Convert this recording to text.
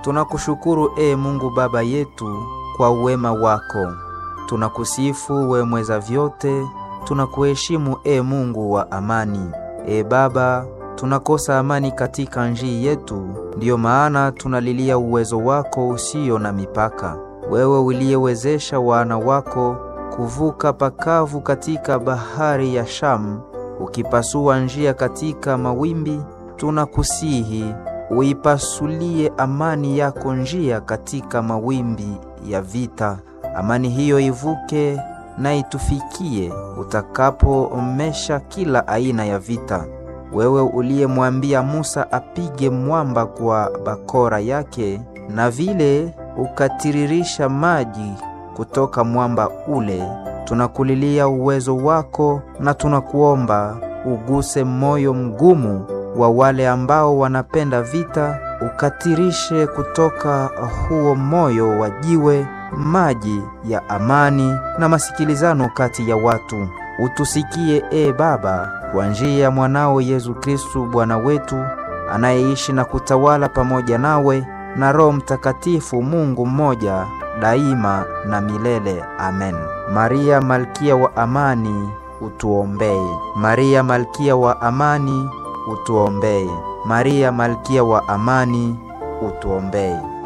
Tunakushukuru e Mungu Baba yetu kwa uwema wako. Tunakusifu we mweza vyote, tunakuheshimu e Mungu wa amani. E Baba, tunakosa amani katika njii yetu, ndiyo maana tunalilia uwezo wako usio na mipaka. Wewe uliyewezesha wana wako kuvuka pakavu katika bahari ya Shamu, ukipasua njia katika mawimbi, tunakusihi uipasulie amani yako njia katika mawimbi ya vita. Amani hiyo ivuke na itufikie utakapoomesha kila aina ya vita. Wewe uliyemwambia Musa apige mwamba kwa bakora yake, na vile ukatiririsha maji kutoka mwamba ule, tunakulilia uwezo wako na tunakuomba uguse moyo mgumu wa wale ambao wanapenda vita, ukatirishe kutoka huo moyo wa jiwe maji ya amani na masikilizano kati ya watu. Utusikie e Baba, kwa njia ya mwanao Yesu Kristu Bwana wetu, anayeishi na kutawala pamoja nawe na Roho Mtakatifu, Mungu mmoja daima na milele. Amen. Maria malkia wa amani, utuombee. Maria malkia wa amani, utuombee. Maria malkia wa amani, utuombee.